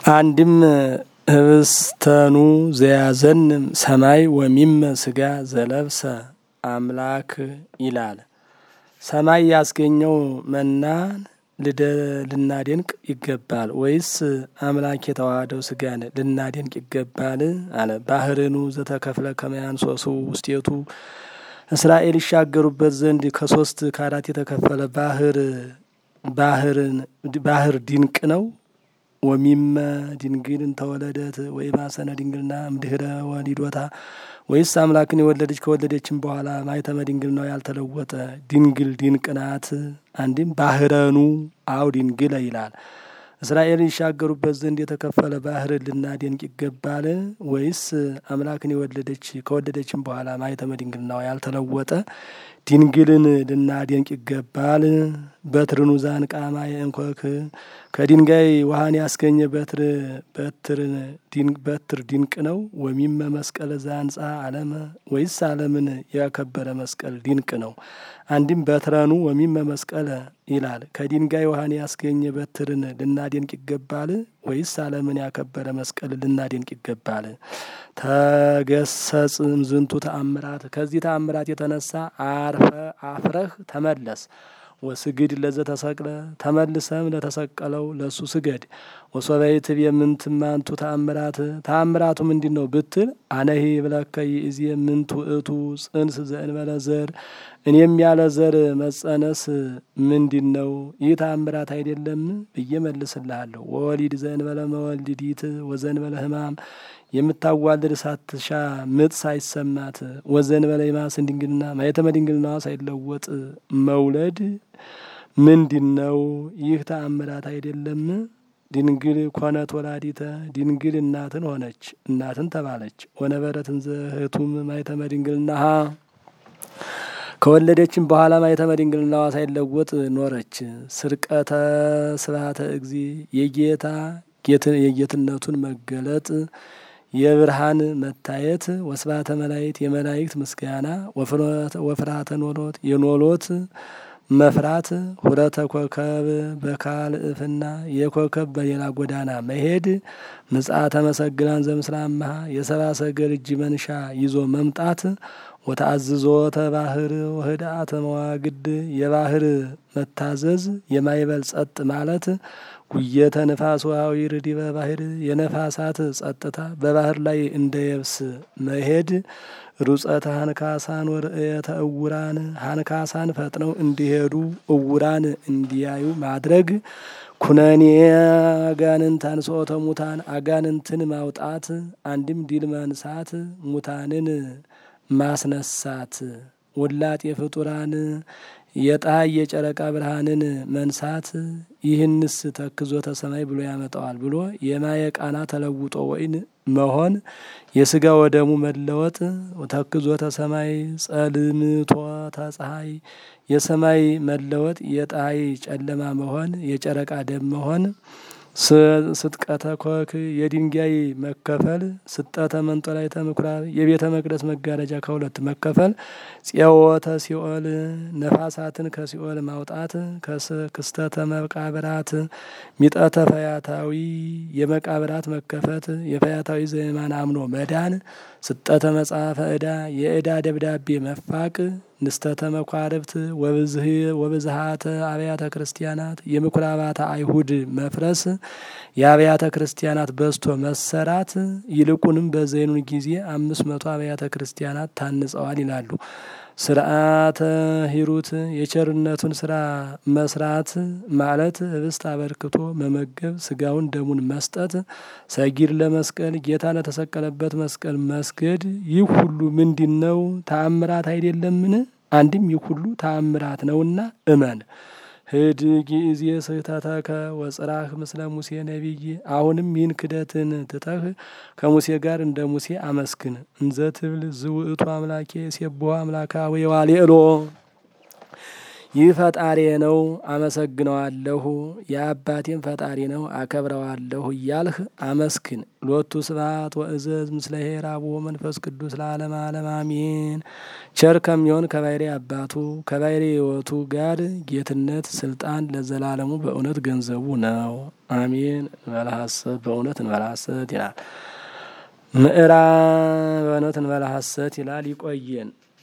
አንድም ህብስተኑ ዘያዘንም ሰማይ ወሚመ ስጋ ዘለብሰ አምላክ ይላል። ሰማይ ያስገኘው መናን ልናደንቅ ይገባል ወይስ አምላክ የተዋህደው ስጋን ልናደንቅ ይገባል? አለ ባህርኑ ዘተከፍለ ከመያንሶሱ ውስጤቱ እስራኤል ይሻገሩበት ዘንድ ከሶስት ከአራት የተከፈለ ባህር ባህርን ባህር ድንቅ ነው። ወሚመ ድንግልን ተወለደት ወይ ማሰነ ድንግልና እምድህረ ወሊዶታ ወይስ አምላክን የወለደች ከወለደችም በኋላ ማይተመ ድንግልናው ያልተለወጠ ድንግል ድንቅ ናት። አንድም ባህረኑ አው ድንግለ ይላል። እስራኤል ይሻገሩበት ዘንድ የተከፈለ ባህር ልናደንቅ ይገባል ወይስ አምላክን የወለደች ከወለደችም በኋላ ማይተመ ድንግልናው ያልተለወጠ ድንግልን ልናደንቅ ይገባል። በትርኑ ዛንቃማ የእንኮክ ከድንጋይ ውሃን ያስገኘ በትር በትርን በትር ድንቅ ነው። ወሚመ መስቀል ዛንጻ አለመ ወይስ ዓለምን ያከበረ መስቀል ድንቅ ነው። አንድም በትረኑ ወሚመ መስቀለ ይላል። ከድንጋይ ውሃን ያስገኘ በትርን ልናደንቅ ይገባል ወይስ ዓለምን ያከበረ መስቀል ልናደንቅ ይገባል? ተገሰጽ እምዝንቱ ተአምራት ከዚህ ተአምራት የተነሳ አርፈ አፍረህ ተመለስ። ወስግድ ለዘ ተሰቅለ ተመልሰም ለተሰቀለው ለሱ ስገድ። ወሶበይት የምንትማንቱ ተአምራት ተአምራቱ ምንድን ነው ብትል አነሂ ብለከይ እዚ ምንቱ እቱ ጽንስ ዘእንበለ ዘር እኔም ያለ ዘር መጸነስ ምንድን ነው? ይህ ተአምራት አይደለም ብዬ መልስልሃለሁ። ወወሊድ ዘእንበለ መወልዲት ወዘእንበለ ሕማም የምታዋልድ ሳትሻ ምጥ ሳይሰማት ወዘእንበለ ይማስን ድንግልና ማየተመ ድንግልናዋ ሳይለወጥ መውለድ ምንድን ነው? ይህ ተአምራት አይደለም። ድንግል ኮነት ወላዲተ ድንግል እናትን ሆነች እናትን ተባለች። ወነበረትን ዘህቱም ማየተመ ድንግልናሃ ከወለደችም በኋላ ማየተመ ድንግልናዋ ሳይለወጥ ኖረች። ስርቀተ ስብሐተ እግዚ የጌታ የጌትነቱን መገለጥ የብርሃን መታየት ወስብሐተ መላእክት የመላእክት ምስጋና ወፍርሃተ ኖሎት የኖሎት መፍራት ሁረተ ኮከብ በካልእፍና የኮከብ በሌላ ጎዳና መሄድ ምጽአተ መሰግናን ዘምስላመሃ የሰብአ ሰገል እጅ መንሻ ይዞ መምጣት ወተአዝዞተ ባህር ወህድአተ መዋግድ የባህር መታዘዝ የማይበል ጸጥ ማለት ጉየተ ንፋስ ውሃዊ ርዲበ ባህር የነፋሳት ጸጥታ በባህር ላይ እንደ የብስ መሄድ ሩጸተ ሀንካሳን ወርእየተ እውራን ሀንካሳን ፈጥነው እንዲሄዱ እውራን እንዲያዩ ማድረግ ኩነኔ አጋንንት አንሥኦተ ሙታን አጋንንትን ማውጣት አንድም ድል መንሳት ሙታንን ማስነሳት ውላጤ ፍጡራን የፀሐይ የጨረቃ ብርሃንን መንሳት ይህንስ ተክዞተ ሰማይ ብሎ ያመጣዋል ብሎ የማየ ቃና ተለውጦ ወይን መሆን የስጋ ወደሙ መለወጥ ተክዞተ ሰማይ ጸልምቶተ ፀሐይ የሰማይ መለወጥ የፀሐይ ጨለማ መሆን የጨረቃ ደም መሆን ስጥቀተ ኮክ የድንጋይ መከፈል ስጠተ መንጦላዕተ ምኵራብ የቤተ መቅደስ መጋረጃ ከሁለት መከፈል ጽዮወተ ሲኦል ነፋሳትን ከሲኦል ማውጣት ክስተተ መቃብራት ሚጠተ ፈያታዊ የመቃብራት መከፈት የፈያታዊ ዘየማን አምኖ መዳን ስጠተ መጽሐፈ ዕዳ የዕዳ ደብዳቤ መፋቅ ንስተተ መኳርብት ወብዝሃተ አብያተ ክርስቲያናት የምኩራባተ አይሁድ መፍረስ የአብያተ ክርስቲያናት በዝቶ መሰራት ይልቁንም በዘይኑን ጊዜ አምስት መቶ አብያተ ክርስቲያናት ታንጸዋል ይላሉ። ስርዓተ ሂሩት የቸርነቱን ስራ መስራት ማለት ህብስት አበርክቶ መመገብ፣ ስጋውን ደሙን መስጠት፣ ሰጊድ ለመስቀል ጌታ ለተሰቀለበት መስቀል መስገድ። ይህ ሁሉ ምንድን ነው? ተአምራት አይደለምን? አንድም ይህ ሁሉ ተአምራት ነውና እመን። ህድ ጊዜ ስህተተከ ወጽራህ ምስለ ሙሴ ነቢይ። አሁንም ይህን ክደትን ትተህ ከሙሴ ጋር እንደ ሙሴ አመስግን። እንዘ ትብል ዝውእቱ አምላኬ ሴብሖ አምላካ ወየዋልዕሎ ይህ ፈጣሪ ነው አመሰግነዋለሁ፣ የአባቴም ፈጣሪ ነው አከብረዋለሁ እያልህ አመስግን። ሎቱ ስብሐት ወእዘዝ ምስለ ኄር አቡሁ መንፈስ ቅዱስ ለዓለመ ዓለም አሜን። ቸር ከሚሆን ከባሕሪ አባቱ ከባሕሪ ሕይወቱ ጋር ጌትነት ስልጣን ለዘላለሙ በእውነት ገንዘቡ ነው። አሜን እንበለ ሐሰት በእውነት እንበለ ሐሰት ይላል። ምዕራፍ በእውነት እንበለ ሐሰት ይላል። ይቆየን።